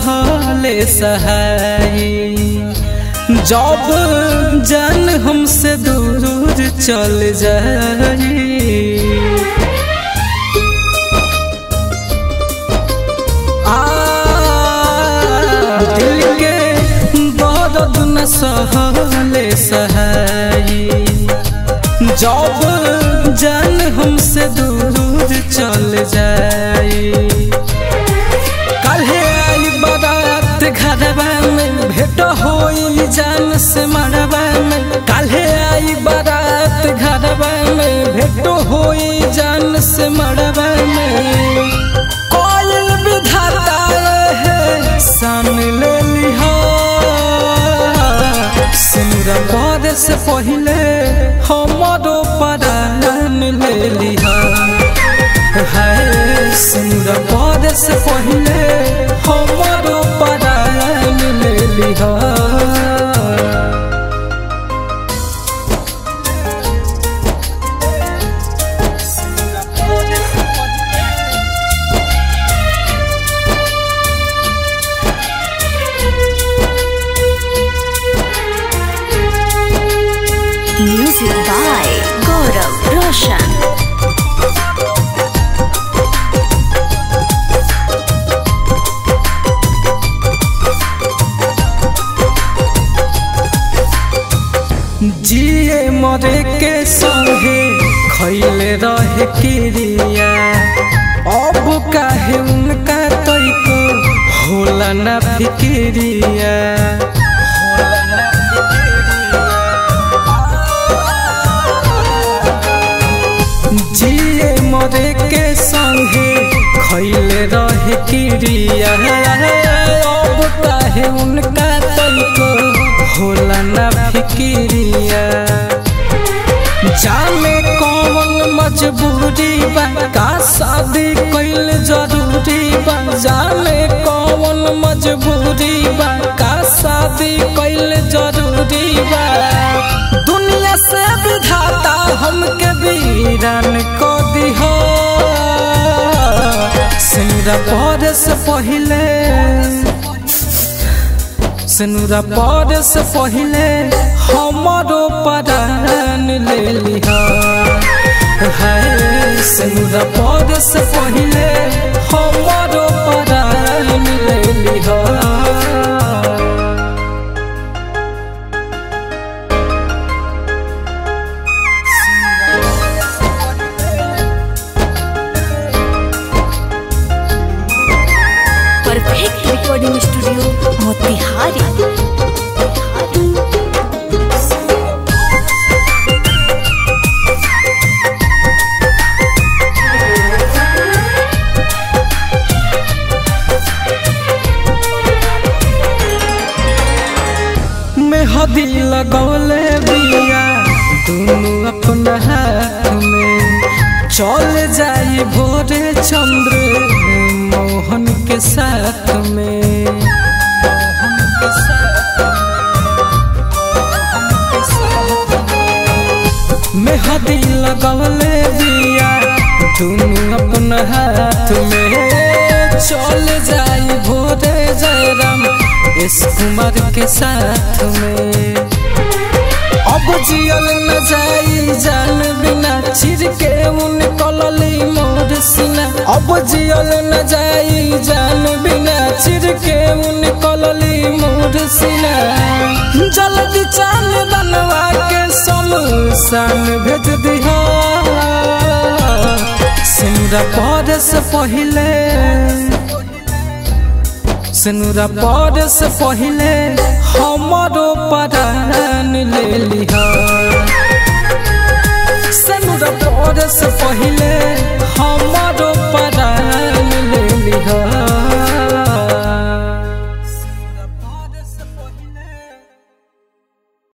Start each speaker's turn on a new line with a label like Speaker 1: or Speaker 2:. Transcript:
Speaker 1: सहले सहाई जब जान हमसे दूर चल जाई आ दिल के दर्द न सहले सहाई जब जान हमसे दूर चल जाई काल्हे आई बारात घरवा में भेट होई जान से मरवा में काल्हे आई बारात घरवा में भेट होई जान से मरवा में कोयल विधाता है सान ले लिहा सिमरा पद से पहले हमारो परान ले लिहा है सिमरा पद से पहले हमारो परान ले लिहा
Speaker 2: Music by Gaurav Roshan.
Speaker 1: जिए मरे के संगे खैले रहे क्रिया अब काहे उनका तैको होला ना फिक्रिया जिए मरे के संगे खैले रहे क्रिया अब काहे उनका तैको होला ना फिक्रिया जाने कौन मजबूरी बा का शादी कैल जरूरी बा जाने कौन मजबूरी बा का शादी कैल जरूरी बा दुनिया से विधाता हमके वीरान को दिहो सिंगरा पद से पहले सिनुरा पद से पहले हमारो परान ले लिहा है सिनुरा पद से पहले हमारो परान ले लिहा
Speaker 2: Perfect recording studio, Motihari.
Speaker 1: मेहदी लगौले बिया दोनों अपना हाथ में चल जाई भोरे चंद्र मोहन के साथ में मोहन के साथ मेहदी लगौले बिया दोनों अपना हाथ में चल जाई भोरे जयराम इस कुमार के साथ में अब जियल न जाई जान बिना चिर के उन कलली मोर सीना अब जियल न जाई जान बिना चिर के उन कलली मोर सीना जल्दी चाल बनवा के समुसान भेज दिहा सिमरा पद से पहले सिनुरा पद से पहले हमारो परान ले लिहा सिनुरा पद से पहले हमारो